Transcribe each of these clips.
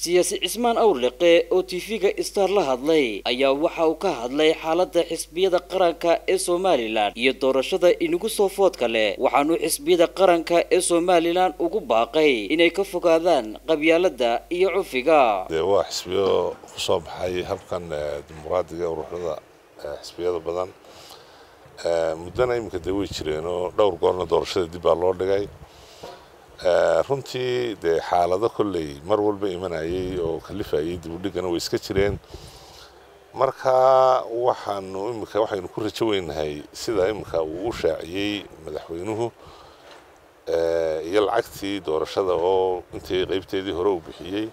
siyaasi cismaan awrliqe oo tv-ga star la hadlay ayaa waxa uu ka hadlay xaaladda xisbiyada qaranka ee somalilan iyo doorashada inagu soo foodka leh waxaanu xisbiyada qaranka ee somalilan ugu baaqay inay ka fogaadaan qabyaalada iyo cufiga dee waa xisbiyo ku soo baxay habkan dimuqraadiga ee uruxyada xisbiyada badan muddana iminka dee way jireen oo dhowr goorna doorashada dib baa loo dhigay runtii dee xaalado kolley mar walba imanayay oo kalifayay dib u dhigana way iska jireen marka waxaanu iminka waxaynu ku rajo weynahay sida iminka uu u shaaciyey madaxweynuhu iyo lacagtii doorashada oo intii qaybteedii hore uu bixiyey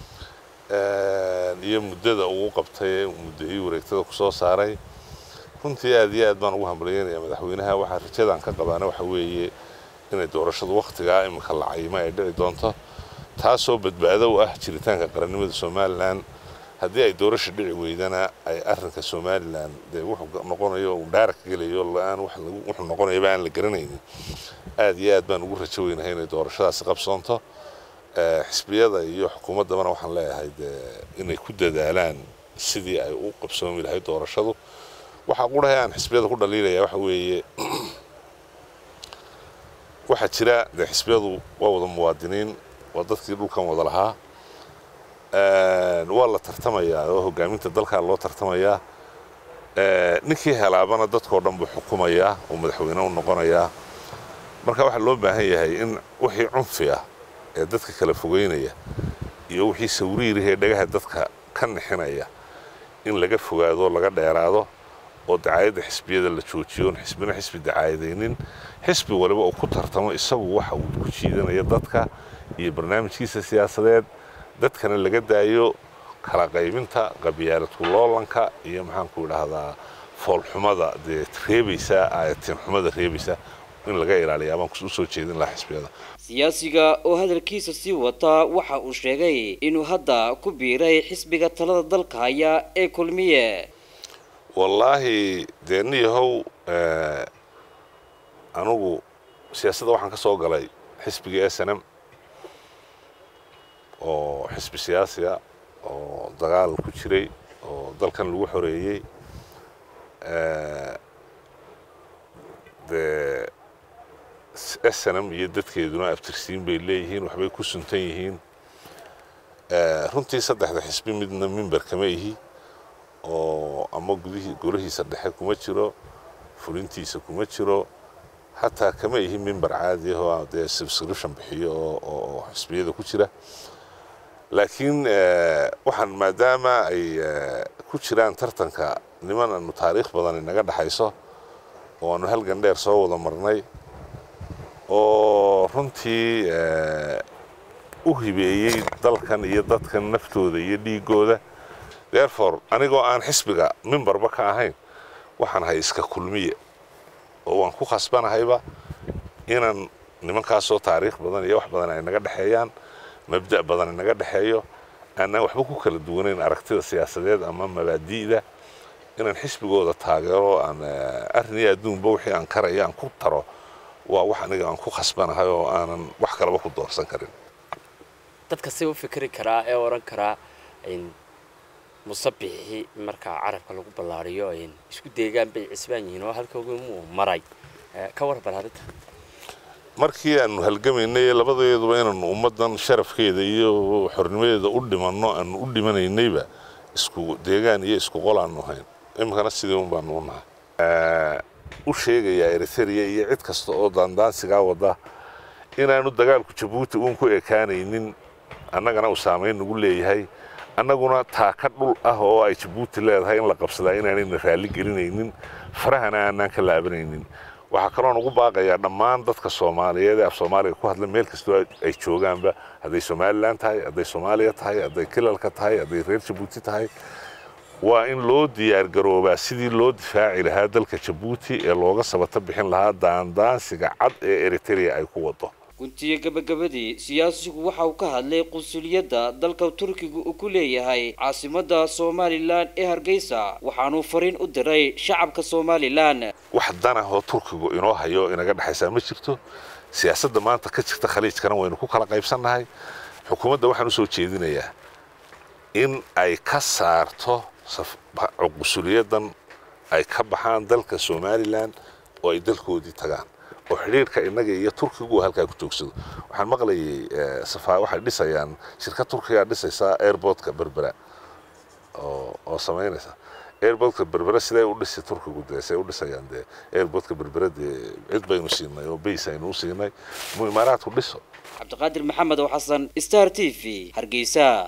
iyo muddada uu qabtay muddaii wareegtada kusoo saaray runtii aad iyo aad baan ugu hambalyeynaya madaxweynaha waxaa rajadan ka qabaana waxa weeye inay doorashadu wakhtigaa iminka la cayimo ay dhici doonto taasoo badbaado u ah jiritaanka qarannimada somalilan haddii ay doorasha dhici weydana ay arinka somalilan dee wuxuu noqonayo uu dhaara ka gelayo la-aan wuxuu noqonayaba aan la garanaynin aad iyo aad baan ugu rajo weynahay inay doorashadaasi qabsoonto xisbiyada iyo xukuumaddabana waxaan leeyahay dee inay ku dadaalaan sidii ay u qabsoomi lahayd doorashadu waxaa qurahay aan xisbiyada ku dhaliilaya waxa weeye waxaa jira dee xisbiyadu waa wada muwaadiniin waa dadkii dhulkan wada lahaa waa la tartamayaa oo hogaaminta dalkaa loo tartamayaa ninkii helaabana dadkao dhan buu xukumayaa oo madaxweyne u noqonayaa marka waxaa loo baahan yahay in wixii cunfi ah ee dadka kala fogeynaya iyo wixii sawriirihee dhagaha dadka ka nixinaya in laga fogaado laga dheeraado oo dacaayadda xisbiyada la joojiyo on xisbina xisbi dacaayadaynin xisbi waliba oo ku tartamo isagu waxa uu ku jiidanaya dadka iyo barnaamijkiisa siyaasadeed dadkana laga daayo kala qaybinta qabyaaladku loolanka iyo maxaanku idhaahdaa foolxumada dee reebaysa aayatiin-xumada reebaysa in laga ilaaliya baan usoo jeedin lahaa xisbiyada siyaasiga oo hadalkiisa sii wataa waxa uu sheegay inuu hadda ku biiray xisbiga talada dalka haya ee kulmiye wallaahi dee niyahow anugu siyaasadda waxaan ka soo galay xisbiga s n m oo xisbi siyaasiga oo dagaal ku jiray oo dalkan lagu xoreeyey dee s n m iyo dadkeeduna abtirsiin bay leeyihiin waxbay ku suntan yihiin runtii saddexda xisbi midna mimber kama ihi oo ama gudihii golahiisa dhexe kuma jiro fulintiisa kuma jiro xataa kama ihi mimber caadi ah oo dee subscription bixiyo oo xisbiyada ku jira laakiin waxaan maadaama ay ku jiraan tartanka niman aanu taariikh badan inaga dhexayso oo aanu halgan dheer soo wada marnay oo runtii u hibeeyey dalkan iyo dadkan naftooda iyo dhiigooda therefore anigoo aan xisbiga mimbarba ka ahayn waxaan ahay iska kulmiye oo waan ku khasbanahayba inaan nimankaasoo taariikh badan iyo wax badan ay naga dhexeeyaan mabda' badan inaga dhexeeyo aanaan waxba ku kala duwanayn aragtida siyaasadeed ama mabaadi'da inaan xisbigooda taageero aan arrin iyo adduunba wixii aan karaya aan ku taro waa wax aniga aan ku khasbanahay oo aanan wax kalaba ku doorsan karin dadka si u fikri karaa ee odhan karaa musabixii markaa carabka lagu ballaariyo isku deegaan bay cisbaan yihiin oo halkoogimu maray ka warbar arrinta markii aanu halgamaynay labadeeduba inaanu ummaddan sharafkeeda iyo xornimadeeda u dhimanno aanu u dhimanaynayba isku deegaan iyo isku qol aanu hayn iminkana sidii un baanu u nahay u sheegayaa eritrea iyo cid kasta oo daandaansigaa wada inaanu dagaalku jabuuti uun ku ekaanaynin annagana uu saamayn nagu leeyahay annaguna taaka dhul ah oo ay jabuuti leedahay in la qabsadaa inaanayna raalli gelinaynin farahana aanaan ka laabanaynin waxaa kaloon ugu baaqayaa dhammaan dadka soomaaliyeed ee af soomaaliga ku hadla meel kastoo ay joogaanba hadday somalilan tahay hadday soomaaliya tahay hadday kilalka tahay hadday reer jabuuti tahay waa in loo diyaargaroobaa sidii loo difaaci lahaa dalka jabuuti ee looga sabato bixin lahaa daandaansiga cad ee eritrea ay ku wado guntiyo gabagabadii siyaasigu waxa uu ka hadlay qunsuliyadda dalka turkiga uu ku leeyahay caasimadda somalilan ee hargeysa waxaanuu fariin u diray shacabka somalilan wax danahoo turkigu inoo hayo inaga dhexaysaa ma jirto siyaasadda maanta ka jirta khaliijkana waynu ku kala qaybsannahay xukuumadda waxaan usoo jeedinayaa in ay ka saarto cuqusuliyadan ay ka baxaan dalka somalilan oo ay dalkoodii tagaan oo xidhiirka innaga iyo turkigu halkaa ku joogsado waxaan maqlayay waxay dhisayaan shirkad turkigaa dhisaysaa airportka berbera oo samaynaysa airportka berbera siday u dhisi turkigu dee say u dhisayaan dee airportka berbera dee cid baynu siinay oo bays aynu u siinay mu imaaraadku dhiso cabdiqaadir maxamed oo xasan star t v hargeysa